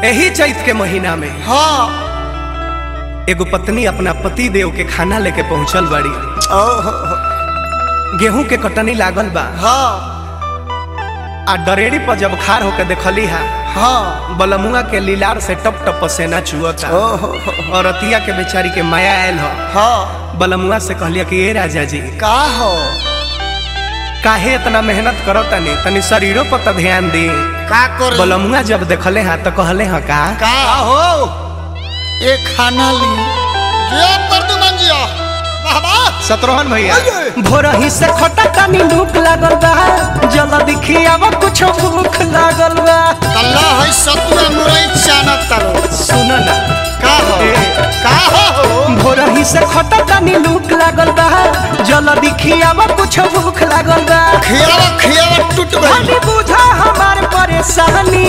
यही चैत के महीना में हाँ एगो पत्नी अपना पति देव के खाना लेके पहुंचल बाड़ी ओहो गेहूं के कटनी लागल बा हाँ आ डरेड़ी पर जब खार होके देखली हा हाँ बलमुआ के लीलार से टप टप पसेना चुअता ओहो और अतिया के बेचारी के माया आयल हो हाँ बलमुआ से कहलिया कि ए राजा जी का हो काहे इतना मेहनत करो तनी तनी शरीरों पर तो ध्यान दी का कर बलमुआ जब देखले हा तो कहले हा का का हो ये खाना ली जिया प्रदुमन जिया बाबा शत्रुघ्न भैया अये! भोरही से खटा तनी भूख लागल बा जल दिखी अब कुछ भूख लागल बा तल्ला है सतुआ मुरई चाना तरो सुन ना का हो ए। का हो भोरही से खटा तनी भूख लागल बा जल दिखी अब कुछ भूख लागल बा खियावा खियावा टूट गई हनी बुझा हमार परेशानी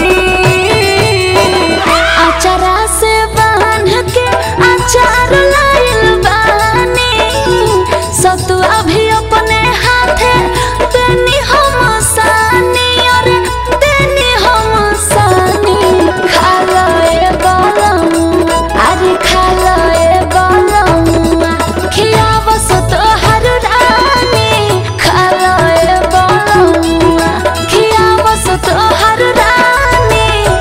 अचारा से बांध के अचार लाइल बानी सतुआ भी अपने हाथे देनी हम सानी और देनी हम सानी खा लो ए बलम अरे खा लो ए बलम खियाव सतो हर रानी खा लो ए बलम खियाव सतो हर रानी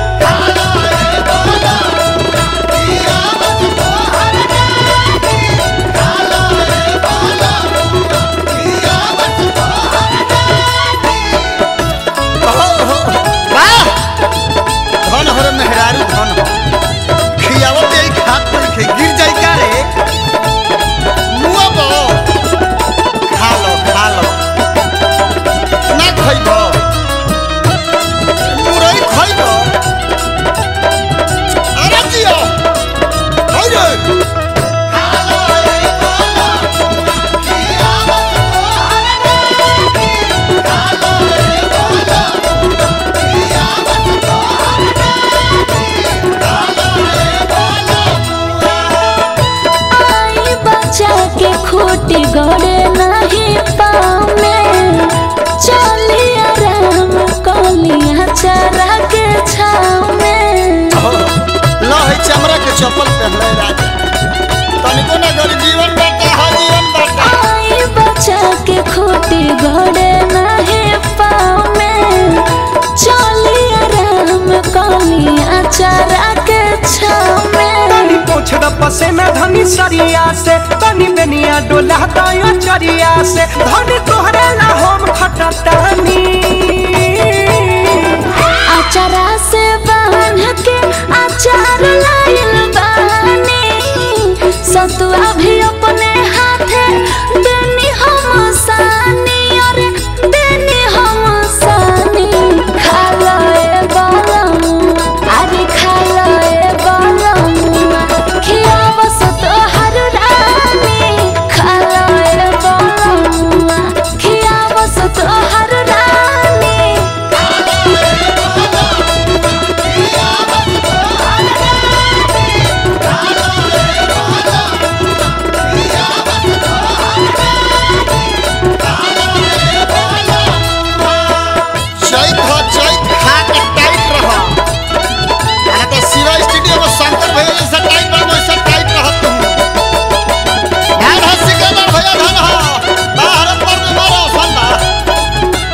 वाह धन हर मेहरारू धन हो खियावा दे खात पर खे गिर जाई का रे मुआ बो खा लो खा लो ना खइबो मुरई खइबो अरे जियो होइ रे आई बच्चा के खोटी गड़े नहीं पामे चली आराम कलिया चरा के छाव में लो है चमड़ा के चप्पल पहनले राजा तनिको ना गरी जीवन बाटा हा जीवन बाटा आई बच्चा के खोटी गड़े नहीं पामे चली आराम कलिया चरा के छाव में तनी पोछ द पसेना धनी सरिया से तनी बेनिया डोला दयो चरिया से धनी तोहरे ला हम खटतानी अचारा से बांध के अचार लाइल बानी सतुआ भी अपने हाथे देनी हम सानी और देनी हम सानी खा लो ए बलम अरे खा लो ए बलम खियाव सतो हर रानी खा लो ए बलम खियाव सतो हर रानी चैत हो चैत खा के टाइट रहो अरे तो शिवा स्टूडियो में शंकर भैया जैसा टाइट रहो वैसा टाइट रहो तुम धान हो सिकंदर भैया धान हो बाहर पर में मारो फंदा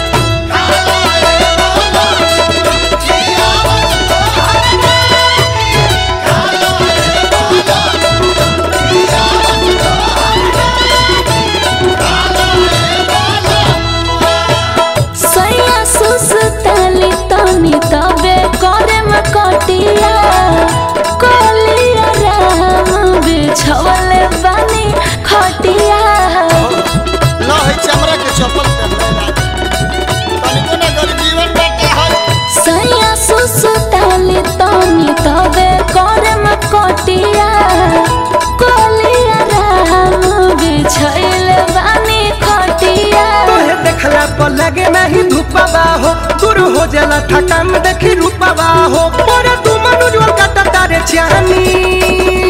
सैया सुसताली तनी तबे करे में कटिया कोलिया राम बिछवले बानी खटिया लो है चमड़ा के चप्पल पहनले राजा तनिको ना गरी जीवन बाटा हा सैया सुसताली तनी तबे करे में कटिया कोलिया राम बिछवले बानी खटिया तोहे देखला पर लगे नहीं धूपवा हो दूर हो जाला थकान देखी रूपवा हो पर तू मनुजोर कटा तारे चानी